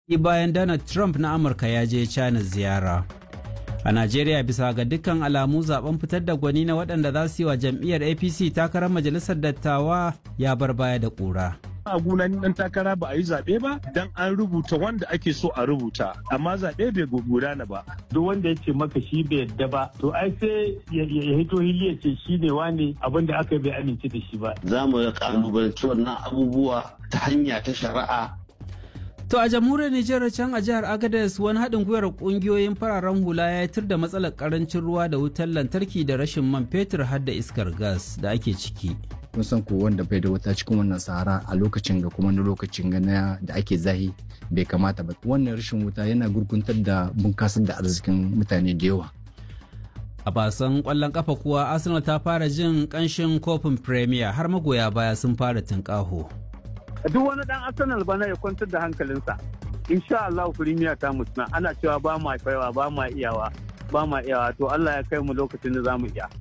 bayan Donald Trump na Amurka ya je China ziyara. A Najeriya bisa ga dukkan alamu zaben fitar da gwani na waɗanda za su yi wa jam'iyyar APC takarar majalisar dattawa ya bar baya da ƙura. a gunan dan takara ba a yi zaɓe ba dan an rubuta wanda ake so a rubuta amma zaɓe bai gudana ba duk wanda ya ce maka shi bai yadda ba to ai sai ya hito hili ya ce shi ne wane abin da aka bai amince da shi ba za mu kalubalanci wannan abubuwa ta hanya ta shari'a To a jamhuriyar Nijar can a jihar Agadez wani haɗin gwiwar ƙungiyoyin fararen hula ya tur da matsalar ƙarancin ruwa da wutar lantarki da rashin man fetur har da iskar gas da ake ciki. kun san ko wanda bai da wuta cikin wannan sahara a lokacin ga kuma na lokacin ga na da ake zahi bai kamata ba wannan rashin wuta yana gurguntar da bunkasar da arzikin mutane da yawa A basan ƙwallon ƙafa kuwa Arsenal ta fara jin ƙanshin kofin Premier har magoya baya sun fara tunƙaho. duk wani dan arsenal bana ya kwantar da hankalinsa insha Allah firimiya ta mutuna ana cewa ba ma kaiwa ba ma iyawa ba ma iyawa to Allah ya kai mu lokacin da zamu iya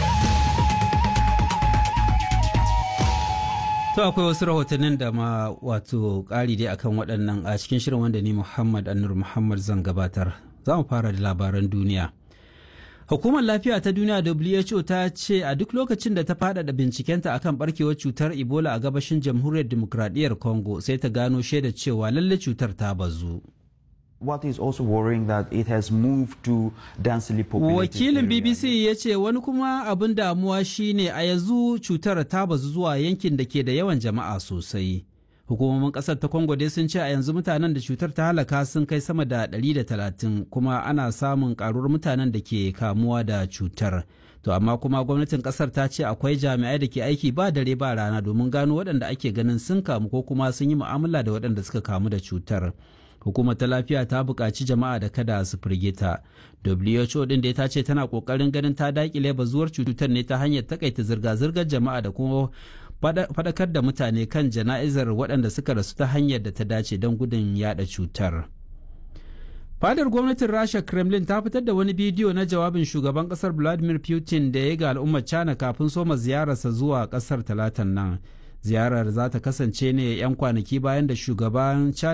To akwai wasu rahotannin da ma wato ƙari dai akan waɗannan a cikin shirin wanda ni Muhammad Anur Muhammad zan gabatar. Za mu fara da labaran duniya. Hukumar Lafiya ta Duniya WHO ta ce a duk lokacin da ta faɗaɗa bincikenta akan barkewar cutar Ebola a gabashin Jamhuriyar Dimokuraɗiyyar Congo sai ta gano shaida cewa lalle cutar ta bazu. What is also worrying that it has moved to densely populated Wakilin area. BBC ya ce wani kuma abin damuwa shine a yanzu cutar ta bazu zuwa yankin da ke da yawan jama'a sosai. Hukumomin ƙasar ta Congo dai sun ce a yanzu mutanen da cutar ta halaka sun kai sama da 130 kuma ana samun ƙaruwar mutanen da ke kamuwa da cutar. To amma kuma gwamnatin ƙasar ta ce akwai jami'ai da ke aiki ba dare ba rana domin gano waɗanda ake ganin sun kamu ko kuma sun yi mu'amala da waɗanda suka kamu da cutar. hukumar ta lafiya ta buƙaci jama'a da kada su firgita who din da ta ce tana ƙoƙarin ganin ta daƙile bazuwar cutar ne ta hanyar takaita zirga-zirgar jama'a da kuma faɗakar da mutane kan jana'izar waɗanda suka rasu ta hanyar da ta dace don gudun yada cutar fadar gwamnatin rasha kremlin ta fitar da wani bidiyo na jawabin shugaban kasar vladimir putin da ya ga al'ummar china kafin soma ziyararsa zuwa kasar talatan nan ziyarar za ta kasance ne 'yan kwanaki bayan da shugaban china